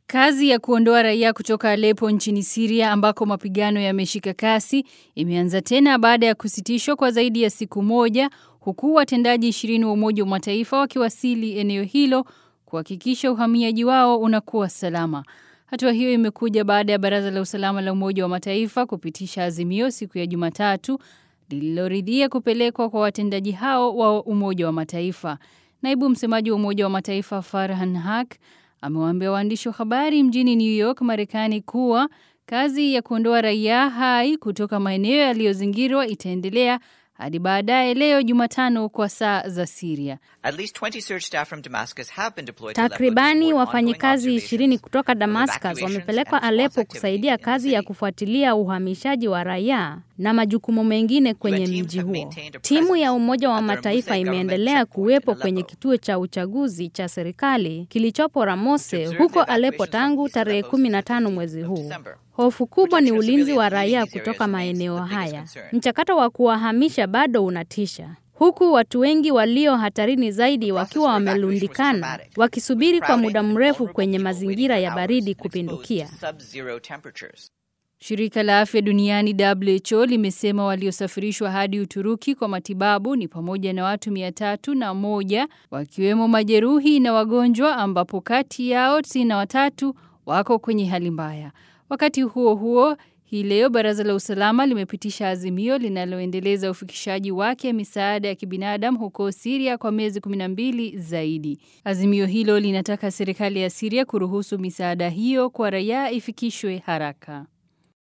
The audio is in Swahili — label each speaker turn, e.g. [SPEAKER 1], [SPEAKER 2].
[SPEAKER 1] Kazi ya kuondoa raia kutoka Aleppo nchini Syria ambako mapigano yameshika kasi imeanza tena baada ya kusitishwa kwa zaidi ya siku moja huku watendaji 20 wa Umoja wa Mataifa wakiwasili eneo hilo kuhakikisha uhamiaji wao unakuwa salama. Hatua hiyo imekuja baada ya Baraza la Usalama la Umoja wa Mataifa kupitisha azimio siku ya Jumatatu lililoridhia kupelekwa kwa watendaji hao wa Umoja wa Mataifa. Naibu msemaji wa Umoja wa Mataifa Farhan Haq amewaambia waandishi wa habari mjini New York, Marekani kuwa kazi ya kuondoa raia hai kutoka maeneo yaliyozingirwa itaendelea hadi baadaye leo Jumatano kwa saa za Syria.
[SPEAKER 2] Takribani wafanyikazi ishirini kutoka Damascus wamepelekwa Aleppo kusaidia kazi ya kufuatilia uhamishaji wa raia na majukumu mengine kwenye mji huo. Timu ya Umoja wa Mataifa imeendelea kuwepo kwenye kituo cha uchaguzi cha serikali kilichopo Ramose huko Aleppo tangu tarehe 15 mwezi huu. Hofu kubwa ni ulinzi wa raia kutoka maeneo haya. Mchakato wa kuwahamisha bado unatisha, huku watu wengi walio hatarini zaidi wakiwa wamelundikana wakisubiri kwa muda mrefu kwenye mazingira ya baridi kupindukia.
[SPEAKER 1] Shirika la Afya Duniani WHO limesema waliosafirishwa hadi Uturuki kwa matibabu ni pamoja na watu mia tatu na moja wakiwemo majeruhi na wagonjwa ambapo kati yao tisini na watatu wako kwenye hali mbaya. Wakati huo huo, hii leo Baraza la Usalama limepitisha azimio linaloendeleza ufikishaji wake misaada ya kibinadamu huko Syria kwa miezi 12 zaidi. Azimio hilo linataka serikali ya Syria kuruhusu misaada hiyo kwa raia ifikishwe haraka.